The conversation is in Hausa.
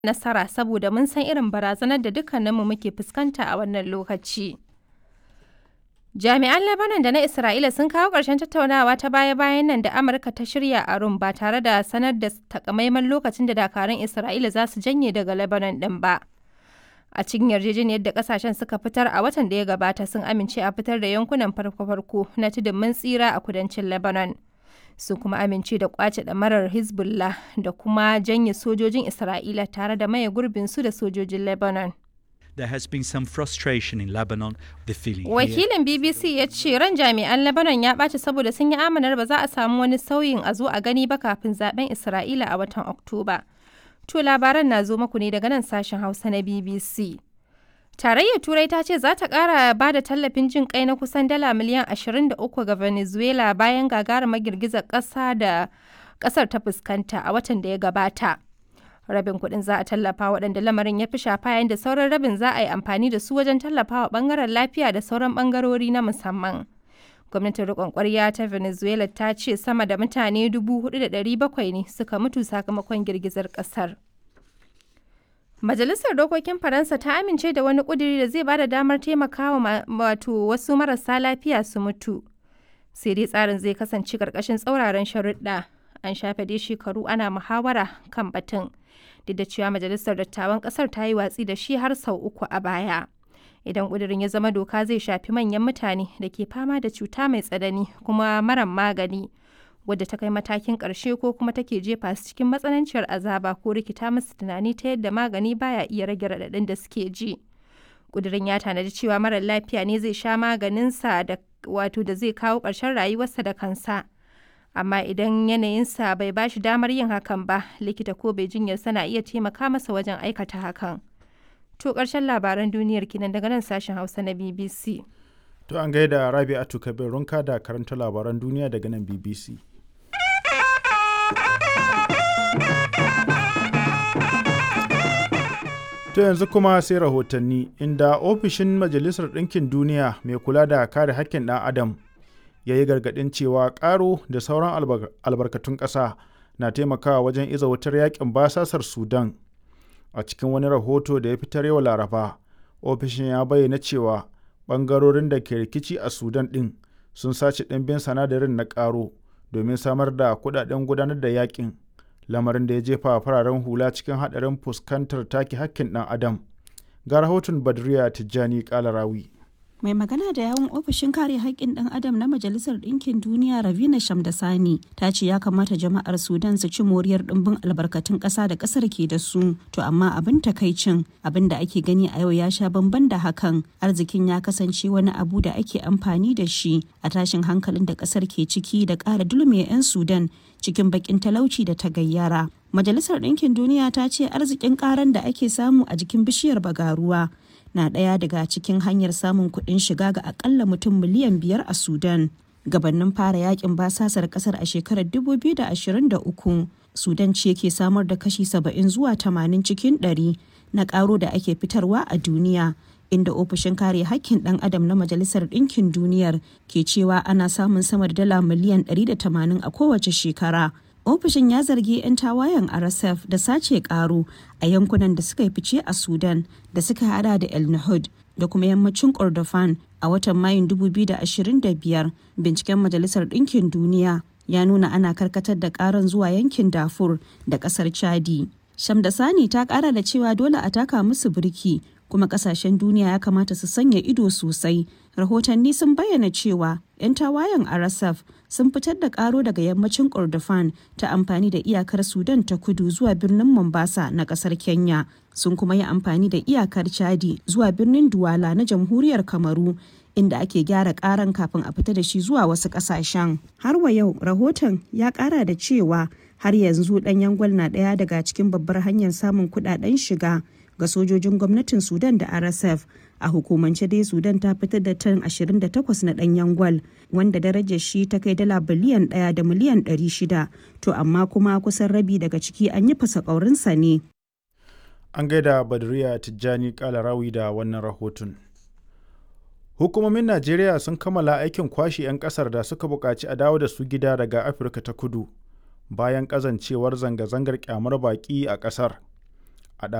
nasara saboda mun san irin barazanar da dukkaninmu muke fuskanta a wannan lokaci. Jami'an Lebanon da na Isra'ila sun kawo ƙarshen tattaunawa ta baya-bayan nan da Amurka ta shirya a Rum ba tare da sanar da takamaiman lokacin da dakarun Isra'ila za su janye daga Lebanon ɗin ba. A cikin yarjejeniyar da kasashen suka fitar a watan da ya gabata sun amince a fitar da yankunan farko-farko na tudun mun tsira a kudancin Lebanon. Sun kuma amince da kwace ɗamarar Hezbollah da kuma janye sojojin Isra'ila tare da maye gurbin su da sojojin Lebanon. There has been some frustration in Lebanon. The feeling here Wakilin BBC ya ce ran jami'an Lebanon ya ɓaci saboda sun yi amanar ba za a samu wani sauyin a zo a gani ba kafin zaben Isra'ila a watan Oktoba. To labaran na zo muku ne daga nan sashen Hausa na BBC. Tarayyar Turai ta ce za ta ƙara ba da tallafin jin kai na kusan dala miliyan 23 ga Venezuela bayan gagarumar girgizar ƙasa da ƙasar ta fuskanta a watan da ya gabata. Rabin kuɗin za a tallafa waɗanda lamarin ya fi shafa yayin da sauran rabin za a yi amfani da su wajen tallafawa ɓangaren lafiya da sauran ɓangarori na musamman. Gwamnatin riƙon ƙwarya ta Venezuela ta ce sama da mutane 4,700 ne suka mutu sakamakon girgizar ƙasar. Majalisar Dokokin Faransa ta amince da wani ƙuduri da zai ba da damar taimakawa wato wasu marasa lafiya su mutu. Sai dai tsarin zai kasance ƙarƙashin tsauraran sharuɗa. An shafe dai shekaru ana muhawara kan batun. Duk da cewa Majalisar Dattawan ƙasar ta yi watsi da shi har sau uku a baya. Idan ƙudurin ya zama doka zai shafi manyan mutane da ke fama da cuta mai tsanani kuma maran magani. wadda ta kai matakin ƙarshe ko kuma take jefa su cikin matsananciyar azaba ko rikita musu tunani ta yadda magani baya iya rage raɗaɗin da suke ji. Ƙudurin ya tanadi cewa marar lafiya ne zai sha maganinsa da wato da zai kawo ƙarshen rayuwarsa da kansa. Amma idan yanayinsa bai ba shi damar yin hakan ba, likita ko bai jinyarsa na iya taimaka masa wajen aikata hakan. To ƙarshen labaran duniyar kinan daga nan sashen Hausa na BBC. To an gaida Rabi'atu Kabir Runka da karanta labaran duniya daga nan BBC. To yanzu kuma sai rahotanni inda ofishin Majalisar Ɗinkin Duniya mai kula da kare haƙƙin ɗan Adam ya yi gargaɗin cewa ƙaro da sauran albarkatun ƙasa na taimakawa wajen iza wutar yaƙin basasar Sudan. A cikin wani rahoto da ya fitar yau Laraba, ofishin ya bayyana cewa ɓangarorin da ke rikici a Sudan ɗin sun sace ɗimbin sanadarin na ƙaro domin samar da kuɗaɗen gudanar da yaƙin. lamarin da ya jefa fararen hula cikin haɗarin fuskantar take hakkin ɗan adam ga rahoton badriya tijjani kalarawi mai magana da yawun ofishin kare haƙƙin ɗan adam na majalisar ɗinkin duniya ravina shamdasani ta ce ya kamata jama'ar sudan su ci moriyar ɗimbin albarkatun ƙasa da ƙasar ke da su to amma abin takaicin abin da ake gani a yau ya sha bamban da hakan arzikin ya kasance wani abu da ake amfani da shi a tashin hankalin da ƙasar ke ciki da ƙara dulme 'yan sudan cikin bakin talauci da ta gayyara. Majalisar Ɗinkin Duniya ta ce arzikin ƙaran da ake samu a jikin bishiyar bagaruwa na ɗaya daga cikin hanyar samun kuɗin shiga ga akalla mutum miliyan biyar a Sudan. Gabannin fara yakin basasar ƙasar a shekarar 2023, Sudan ce ke samar da kashi 70 zuwa 80 cikin 100 na ƙaro da ake fitarwa a duniya. inda ofishin kare hakkin ɗan adam na majalisar ɗinkin duniyar ke cewa ana samun sama da dala miliyan 180 a kowace shekara ofishin ya zargi 'yan tawayen rsf da sace karo a yankunan da suka yi fice a sudan da suka hada da el nahud da kuma yammacin kordofan a watan mayun 2025 binciken majalisar ɗinkin duniya ya nuna ana karkatar da karan zuwa yankin dafur da ƙasar chadi shamdasani ta ƙara da cewa dole a taka musu birki kuma kasashen duniya ya kamata su sanya ido sosai rahotanni sun bayyana cewa 'yan tawayen rsf sun fitar da karo daga yammacin kordofan ta amfani da iyakar sudan ta kudu zuwa birnin mombasa na kasar kenya sun kuma yi amfani da iyakar chadi zuwa birnin duwala na jamhuriyar kamaru inda ake gyara karan kafin a fita da shi zuwa wasu kasashen har wa yau rahoton ya kara da cewa har yanzu ɗanyen gwal na ɗaya daga cikin babbar hanyar samun kuɗaɗen shiga ga sojojin gwamnatin sudan da rsf a hukumance dai sudan ta fitar da tan 28 na danyen gwal wanda darajar shi ta kai dala biliyan 1 da miliyan 600 to amma kuma kusan rabi daga ciki an yi fasa ƙaurinsa ne an gaida badriya tijjani kalarawi da wannan rahoton hukumomin najeriya sun kammala aikin kwashe 'yan kasar da suka buƙaci a dawo da su gida daga afirka ta kudu bayan ƙazancewar zanga-zangar kyamar baƙi a ƙasar